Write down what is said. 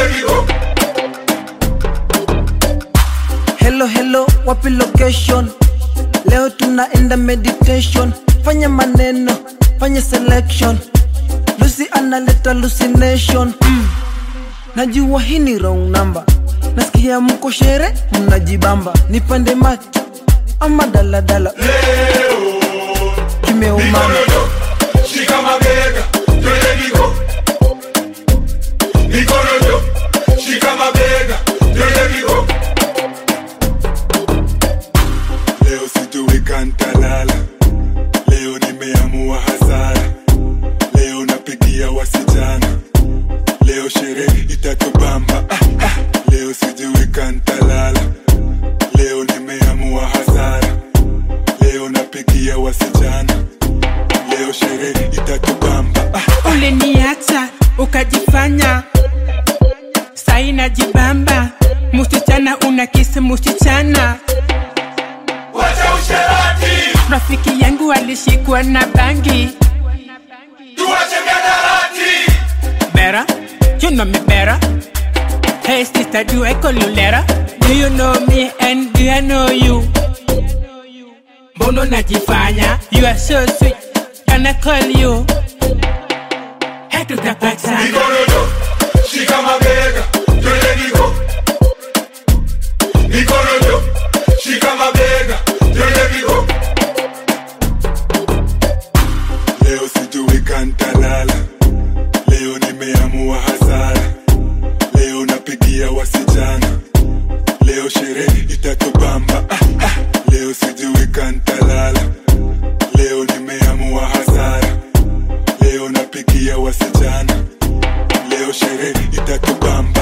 Hello hello, wapi location? Leo tunaenda meditation, fanya maneno, fanya selection. Lucy analeta hallucination. Mm. Najua hii ni wrong number. Nasikia mko shere, mnajibamba. Nipande macho ama daladala. Kimeumana. Shika mabega, twende Vigo. Mikono juu, shika mabega, twende Vigo. Leo sitoweka ntalala, leo nimeamua hasara, leo napigia wasichana, leo sherehe itatubamba. Ah, ah. Leo sijiweka ntalala, leo nimeamua hasara, leo napigia wasichana, leo sherehe itatubamba. Ah, uliniacha ukajifanya sai najibamba musichana una kisi musichana wacha usherati, rafiki yangu alishikwa na bangi tuache miadarati. better you know me better hey sister do I call you later do you know me and do I know you mbono najifanya you are so sweet can I call you hey tutapatana Mikono juu, shika mabega, twende Vigo. Mikono juu, shika mabega, twende Vigo. Leo sitoweka ntalala, leo nimeamua hasara, leo napigia wasichana, leo sherehe itatubamba. Ah, ah. Leo sijiweka ntalala, leo nimeamua hasara, leo napigia wasichana, leo sherehe itatubamba.